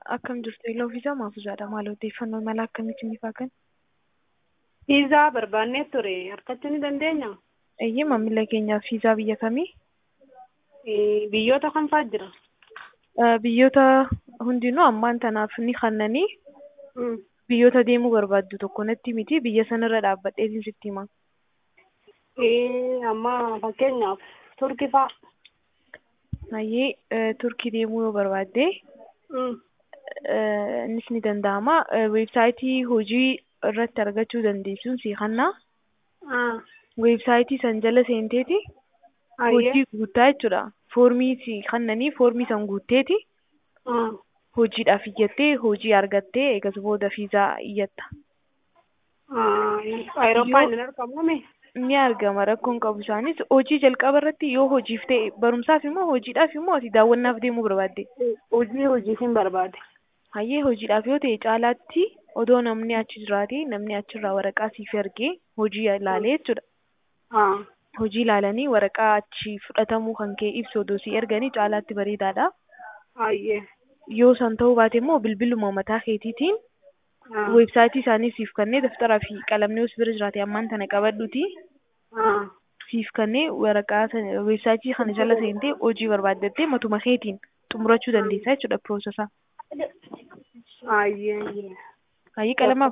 Akkam jirtu iloo fiizaa maafuusaadha. Maal odeeffannoo mala akkamiitiin ifaa kan? Fiizaa barbaannee ture argachuu ni dandeenya? Eeyyee maamila keenyaaf fiizaa biyya kamii? Eh, Biyyoota kam fa'aa jira? Eh, Biyyoota hundinuu ammaan tanaaf ni kannanii Mm. biyyoota deemuu barbaaddu tokko natti miti biyya sanarra dhaabbadheetiin sitti hima. Eh, amma fakkeenyaaf turkii fa'aa. Hayyee eh, turkii deemuu yoo barbaadde Mm. eh, innis ni danda'ama. Eh, Weebsaayitii hojii irratti argachuu dandeessuun si kannaa. Ah. Weebsaayitii san jala seenteeti Hayyee. hojii guuttaa jechuudha. Foormii si kannanii foormii san guutteeti Ah. hojiidhaaf iyyattee hojii argattee eegas booda fiizaa iyyatta. Ah. Awurooppaan hin argamne? Ni argama rakkoon qabu isaanis hojii jalqaba irratti yoo hojiif ta'e barumsaaf immoo hojiidhaaf immoo ati daawwannaaf deemuu barbaadde. Hojii hojiif hin barbaade. Hayyee hojiidhaaf yoo ta'e caalaatti odoo namni achi jiraate namni achirraa waraqaa siif ergee hojii ilaalee jechuudha. Ah. Hojii ilaalanii waraqaa achi fudhatamuu kan kee ibsu odoo si erganii caalaatti bareedaadha. Hayyee. Yoo san ta'uu baate immoo bilbiluma mataa keetiitiin Ah. weebsaayitii isaanii siif kannee daftaraa fi qalamni os bira jiraate ammaan tana qabadhuuti Ah. siif kannee waraqaa sana weebsaayitii kana jala seentee hojii barbaaddattee matuma keetiin xumurachuu dandeessa jechuudha piroosesaa. Hayyee. Hayyee qalama